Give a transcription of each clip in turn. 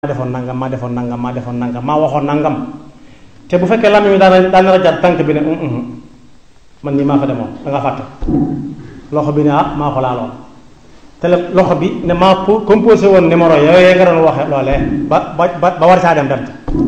defoon nangam maa defoon nangam maa defoon nangam maa waxoon nangam te bu fekkee làmmiñ mi daana daana rajaat tànk bi ne man nii maa fa demoon da nga fàtte loxo bi ne ah maa ko laaloon te loxo bi ne maa composé woon numéro yooyu nga doon waxe loolee ba ba ba war caa dem dem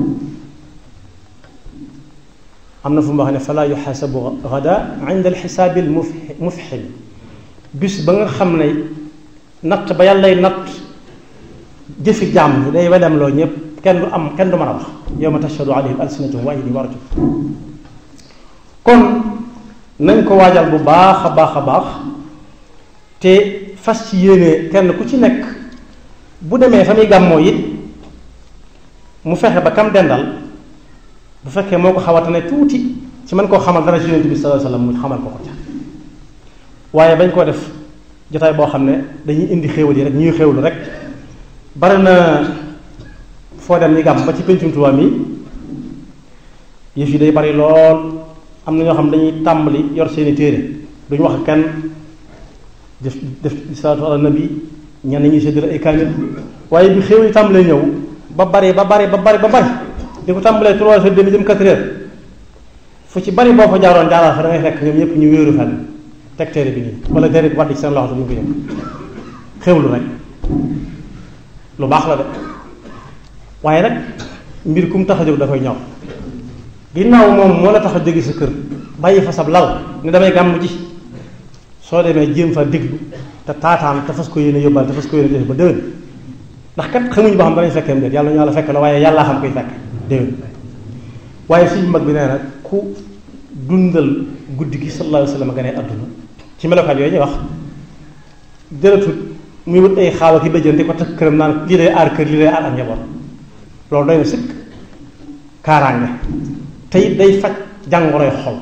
am na fu mu wax ne fala yuxaasabu gada inda alxisaabi al mufxil bis ba nga xam ne natt ba yàllay natt jëfi jaam ñi day wedem loo ñëpp kenn du am kenn du mën a wax yawma tashhadu alayhim alsinatuhum wa aydihim wa arjuluhum kon nañ ko waajal bu baax a baax a baax te fas ci yéene kenn ku ci nekk bu demee fa muy gàmmoo it mu fexe ba kam dendal bu fekkee moo ko xawatane tuuti ci mën koo xamal dara ci yonent bi sallallahu alayhi wasallam mu xamal ko ko ca waaye bañ koo def jotaay boo xam ne dañuy indi xéewal yi rek ñuy xéewlu rek bari na foo dem ñi gàmm ba ci pencum Tuubaa mi yëf yi day bari lool am na ñoo xam dañuy tàmbali yor seeni téere duñu wax kenn def def salaatu ala nabi ñenn ñuy séddale ay kaamil waaye bi xéewal yi tàmbalee ñëw ba bari ba bari ba bari ba bari di ko tàmbalee trois heures demi jëm quatre heures fu ci bari boo fa jaaroon jaaral fa da ngay fekk ñoom ñëpp ñu wéeru fenn teg téere bi nii wala téere bi wàdd ci seen loxo duñu ko yëg xéwlu rek lu baax la de waaye nag mbir kum tax a jóg da koy ñor ginnaaw moom moo la tax a jóge sa kër bàyyi fa sab lal ne damay gàmm ji soo demee jéem fa déglu te taataan te fas ko yéene yóbbal te fas ko yéene def ba déwén ndax kat xamuñu ba xam danañ fekkeem déet yàlla ñu yàlla fekk la waaye yàllaa xam koy fekk déwén waaye suñu mag bi nee na ku dundal guddi gi sallallahu alayhi wa sallam ganee àdduna ci melokaan yooyu ñuy wax jëlatut muy wut ay xaawa ki bëjjën di ko takk këram naan lii day aar kër lii day aar ak njaboot loolu doy na sëkk kaaraange te it day faj jàngoroy xol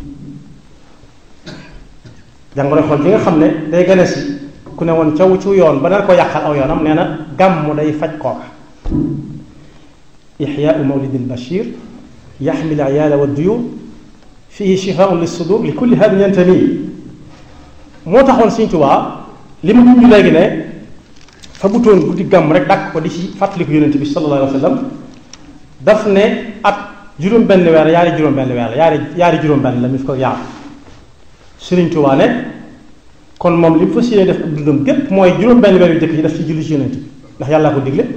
jàngoroy xol bi nga xam ne day gane si ku ne woon caw ci yoon ba nar ko yàqal aw yoonam nee na gàmmu day faj kooka ixyaau mawlidi albashir yaxmil ayaala wa duyur fihi shifaun lissudur li kulli hadin yantami moo taxoon Sëñ Tuubaa li mu dund léegi ne fa butoon guddi gàmm rek dàkk ko di ci fàttaliku yonent bi sallallahu alayhi wa sallam daf ne at juróom benn weer yaari juróom benn weer la yaari yaari juróom benn la mi fi ko yaar Sëriñ Tuubaa ne kon moom li mu fas yéene def ak dundam gépp mooy juróom benn weer yu jëkk yi daf ci julli ci yonent bi ndax yàllaa ko digle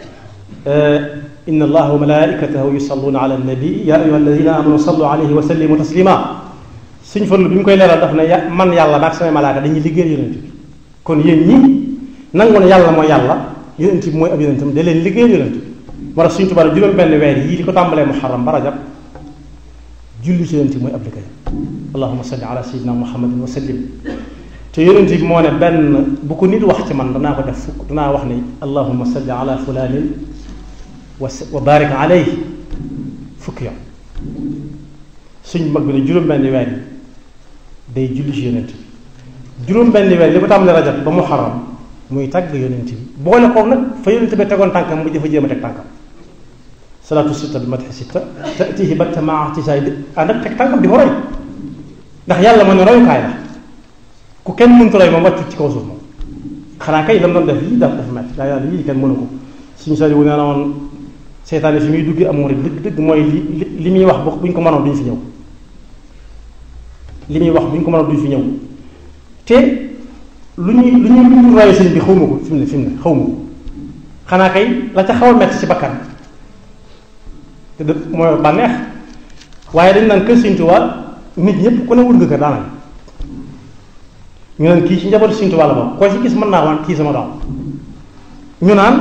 inna allaha wa malaikatahu yusalluna ala nabi ya ayuha alladina amanu sallu alayhi wa sallimu taslima suñ farlu bi mu koy leeral daf ne ya man yàlla maag samay malaaka dañuy liggéeyal yonent bi kon yéen ñi nangu ne yàlla mooy yàlla yonent bi mooy ab yonentam da leen liggéeyal yonent bi war a suñ tubaab juróom benn weer yii li ko tàmbalee muharram ba rajab julli ci yonent bi mooy ab liggéeyam allahuma salli ala sayyidina muhammadin wa sallim te yonent bi moo ne benn bu ko nit wax ci man danaa ko def fukk danaa wax ne allahuma salli ala fulanin wa barik alayhi fukki yoon suñ mag bi ne juróom-benn weer yi day julli ci yonent bi juróom-benn weer li ko tàmbalee rajab ba muharram muy tàgg yonent bi boole ko nag fa yonent bi tegoon tànkam mu dafa jéem a teg tànkam salaatu sitta bi madhi sitta tatihi batta maa tisaay di ànd ak teg tànkam di ko roy ndax yàlla moo ne royukaay la ku kenn mënut roy moom wàccut ci kaw suuf moom xanaa kay la mu doon def lii dafa dafa métti daa yàlla lii kenn mënu ko suñu sori wu nee na woon seytaane fi muy dugg am murid dëgg dëgg mooy li li muy wax bu ñu ko mënoon duñ fi ñëw li muy wax bu ñu ko mënoon duñ fi ñëw te lu ñuy lu ñuy lu ñu roye sëñ bi xaw ma ko fi mu ne fi mu ne xaw ma ko xanaa kay la ca xaw a metti ci bakkan te dë mooy bànneex waaye dañ naan kër Sëñ Tuubaa nit ñëpp ku ne wut nga kër daanaka ñu naan kii ci njabootu Sëñ Tuubaa la bokk koo ci gis mën naa waan kii sama doom ñu naan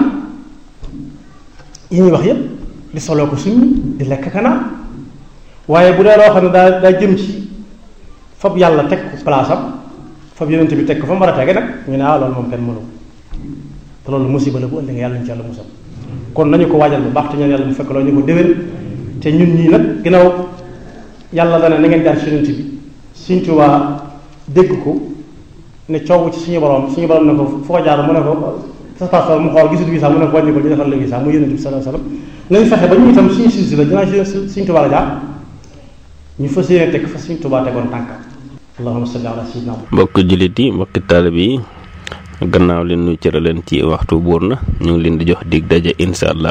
yi ñuy wax yépp di soloo ko suñu di lekk kanaa waaye bu dee loo xam ne daa daa jëm ci fab yàlla teg ko place am fab yonent bi teg ko fa mu war a tege nag ñu ne ah loolu moom kenn mënu ko te loolu musiba la bu ëllëgee yàlla ñu ci yàlla musal kon nañu ko waajal bu baax te ñaan yàlla mu fekk loolu ñu ko déwén te ñun ñii nag ginnaaw yàlla dana na ngeen jaar ci yonent bi Sëñ Tuubaa dégg ko ne coow ci suñu borom suñu borom ne ko foo jaar mu ne ko sa passeport mu xool gisul visa mu ne ko wàññi ko ñu defal la visa mu yonent bi sallallahu alayhi wasallam nañ fexe ba ñu itam suñu silsi la dinaa si Sëñ Tuubaa la jaar ñu fas yéene teg fa Sëñ Tuubaa tegoon tànkam allahumma salli ala sayyidina mbokk jullit yi mbokki taalibe yi gannaaw li nu cëraleen ci waxtu buur na ñu ngi leen di jox dig daje incha allah